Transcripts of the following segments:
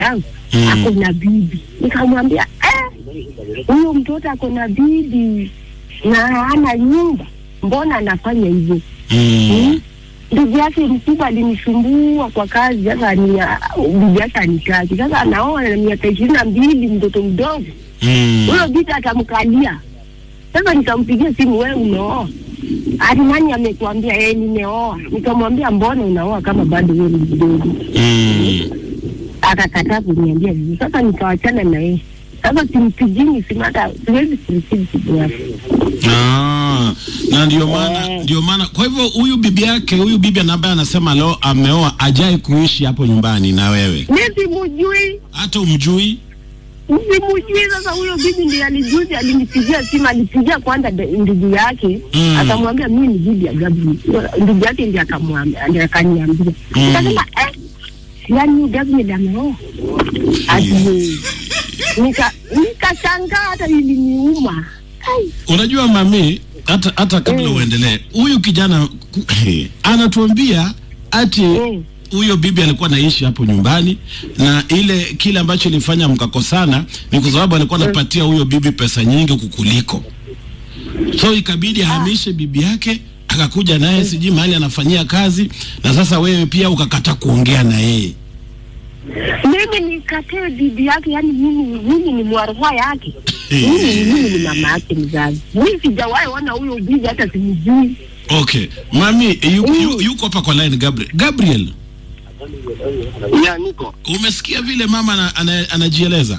yangu Mm. ako na bibi. Nikamwambia eh, huyo mtoto ako na bibi na hana nyumba, mbona anafanya hivyo? Mm. Hmm? Ndugu yake mkubwa alinisumbua kwa kazi, sasa ni bibi yake anitaki. Sasa anaoa na miaka ishirini na mbili, mtoto mdogo Mm. huyo bita atamkalia. Sasa nikampigia simu, wewe umeoa? Ati nani amekuambia? Eh, nimeoa. Nikamwambia mbona unaoa kama bado wewe ni mdogo? Mm. Akakataa kuniambia vizuri. Sasa nikawachana na yeye. Sasa simpigini simu, hata siwezi kureceive simu yake. Ah, na ndio maana Eh. ndio maana kwa hivyo huyu bibi yake huyu bibi ambaye anasema leo ameoa ajai kuishi hapo nyumbani na wewe Mimi simujui, hata umjui simujui. Sasa huyo bibi ndiye alijuzi, alinipigia simu, alipigia kwanza de- ndugu yake Mm. akamwambia mimi ni bibi ya Gabriel. Ndugu yake ndiye akamwambia, ndiye akaniambia. Mm. Nikasema eh, yani Gabriel ameoa ati nika nikashangaa, hata iliniuma. Ai, unajua mami hata hata kabla Mm. uendelee huyu kijana ku- anatuambia ati Mm. huyo bibi alikuwa anaishi hapo nyumbani na ile kile ambacho ilifanya mkakosana ni kwa sababu alikuwa anapatia huyo bibi pesa nyingi kukuliko so ikabidi ahamishe bibi yake akakuja naye sijui mahali anafanyia kazi na sasa wewe pia ukakata kuongea na yeye mimi nikatee bibi yake, yani mimi mimi ni mwarua yake Eh. mimi mimi ni mama yake mzazi. Mimi sijawahi ona huyo bibi, hata simjui. okay mami yu, Mm. yu, yuko hapa kwa line gabriel gabriel Ya, niko. umesikia vile mama ana, ana, anajieleza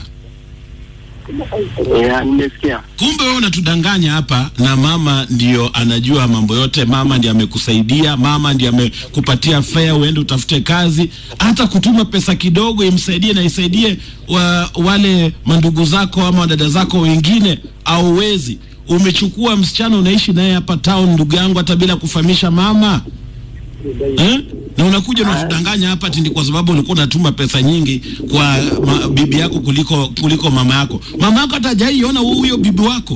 Ya, nimesikia. kumbe wewe unatudanganya hapa na mama ndio anajua mambo yote mama ndiye amekusaidia mama ndiye amekupatia fea uende utafute kazi hata kutuma pesa kidogo imsaidie na isaidie wa, wale mandugu zako ama wadada zako wengine au wezi umechukua msichana unaishi naye hapa town ndugu yangu hata bila kufahamisha mama eh? na unakuja unatudanganya hapa ati ni kwa sababu ulikuwa unatuma pesa nyingi kwa ma, bibi yako kuliko kuliko mama yako. Mama yako hata hajaiona huyo bibi wako.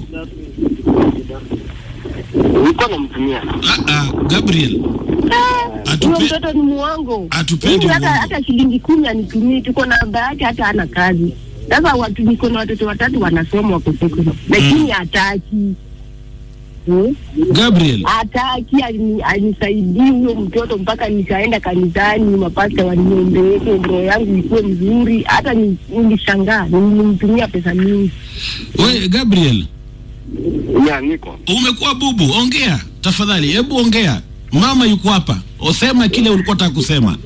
Nilikuwa namtumia. Ah, ah, Gabriel Huyo atupe, mtoto ni muongo. Hatupendi Mimi hata uongo. hata shilingi kumi anitumii, tuko na baba yake, hata hana kazi. Sasa watu niko na watoto watatu wanasoma wako sekondari, lakini hataki Hmm? Gabriel hataki alini- anisaidii huyo mtoto mpaka nikaenda kanisani, mapasta waniombeke roho yangu ikuwe mzuri. Hata ni- nilishangaa, nilimtumia pesa mingi. we Gabriel Ya, niko. umekuwa bubu, ongea tafadhali, hebu ongea. Mama yuko hapa, usema kile ulikuwa unataka kusema.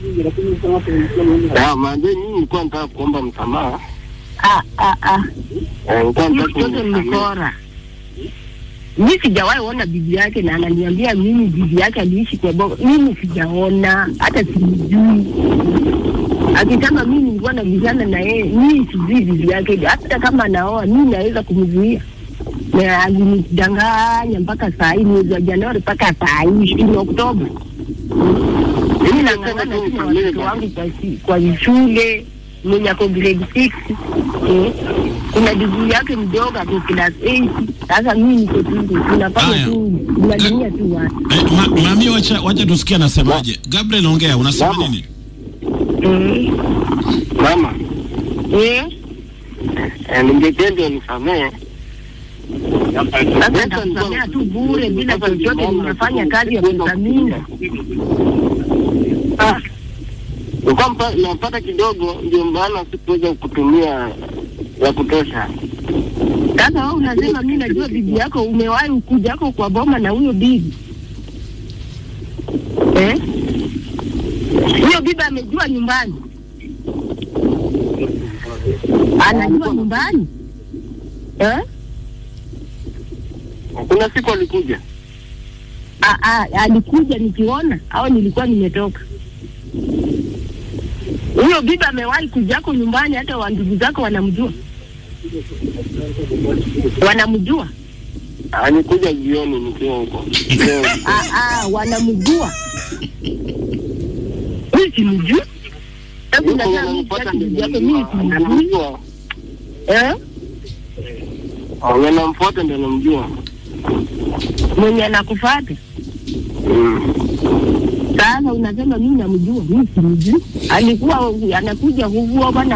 Ya, maanze mimi nilikuwa nataka kuomba msamaha. Ah, ah, ah. Eh, Nilikuwa Huyo nataka mtoto ni kumsamehe. mkora. Mi sijawahi ona bibi yake na ananiambia mimi bibi yake aliishi kwa baba. Mimi sijaona hata simjui. Akisema mimi nilikuwa nabishana na yeye, mimi sijui bibi yake. Hata kama anaoa mimi naweza kumzuia. Na alinidanganya mpaka saa hii mwezi wa Januari mpaka saa hii ishirini Oktoba. Mimi nang'ang'ana tu na watoto wangu kwa, si- kwa shule mwenye ako grade 6 eh. Kuna digrii yake mdogo ako class 8. Sasa mimi niko tu tunafanya Haya. tu tunalimia tu watu Eh, ma, mami wacha, wacha tusikie anasemaje. Gabriel ongea, unasema Mama. nini? eh. Mama, Eh. eh, ningependa unisamehe. Sasa nitakusamea tu bure bila chochote, nimefanya kazi ya pesa mingi. Ah, nilikuwa mpa- napata kidogo, ndio maana sikuweza kutumia ya kutosha. Sasa wewe unasema mimi najua bibi yako, umewahi ukuja yako kwa boma na huyo bibi eh? Huyo bibi amejua nyumbani, anajua nyumbani eh? Kuna siku alikuja. A- a- alikuja nikiona au nilikuwa nimetoka. Huyo bibi amewahi kujako nyumbani, hata wa ndugu zako wanamjua, wanamjua Alikuja jioni nikiwa huko. Leo, Ah, ah, wanamjua. Mimi simjui. Hebu yuko nasema mimi unanipata sitaki ndio bibi yako, mimi namjua. simjui. Anamjua. Eh? Mwenye namfuata ndio namjua. Mwenye anakufuata. Mm. Sasa unasema mimi namjua, mimi simjui. Alikuwa anakuja kuvua bwana